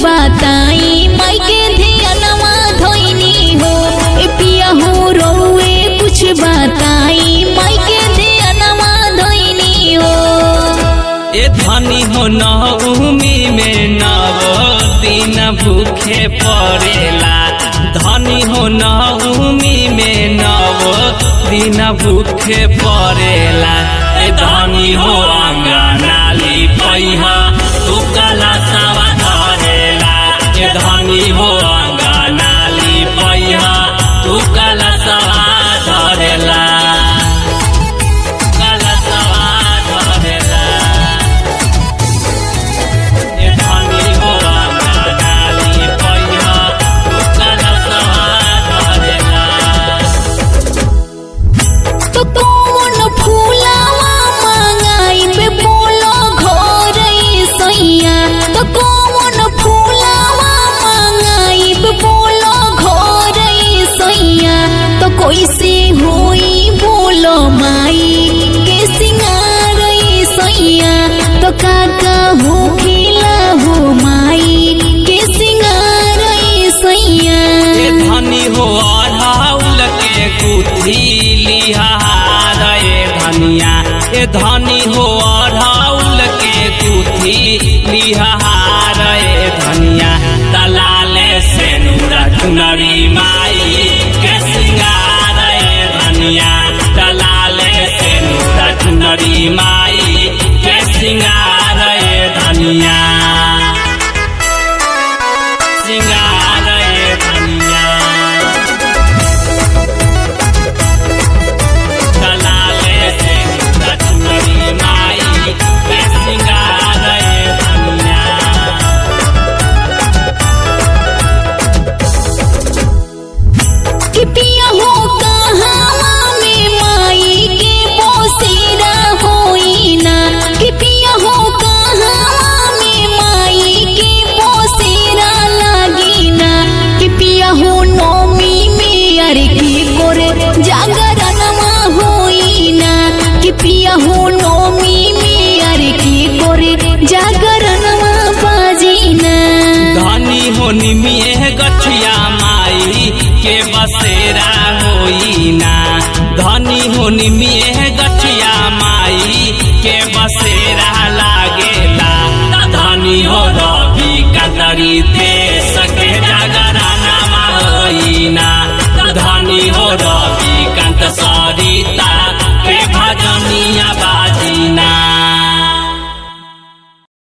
बताई माई के ध्यानवा धोइनी हो ए पिया हो रोए कुछ बताई माई के ध्यानवा धोइनी हो ए धनी हो नवमी में नव दिन भूखे पड़ेला धनी हो नवमी में नव दिन भूखे पड़ेला ए धनी हो अंगनाली पैहा तू कला सवा धरेला ए धनी हो अंगनाली पैहा तू कला सवा धरेला कला सवा धरेला ए धनी हो अंगनाली पैहा तू कला सवा धरेला तो कौन फूलावा मांगाई बे बोलो घर सैया तो कौन फूलावा मांगाई बे बोलो घर सैया तो कैसे होई बोलो माई के सिंगार सैया तो काका हो खिला हो माई के सिंगार सैया ए धनी हो अढ़ाउल के गुथी लिहार ए धनिया ए धनी हो अढ़ाउल के गुथी लिहार ए धनिया दलाले से नूरा चुनरी माई के सिंगार ए धनिया दलाले से नूरा चुनरी माई के सिंगार ए धनिया सिंगार ए धनिया दलाले से रचनरी माई के सिंगार ए धनिया कि पिया हो कहावा में माई के बोसेरा होई ना कि पिया हो कहावा में माई के बोसेरा लागी ना कि पिया हो नौमी में अरे की गोरे जागरणमा होई ना कि पिया हो नौमी में अरे की गोरे जागरणमा बाजी ना धनी हो निमिए गठिया माई के बसेरा होई ना धनी हो निमिए गठिया माई के बसेरा लागेला धनी हो रवि कदरी ते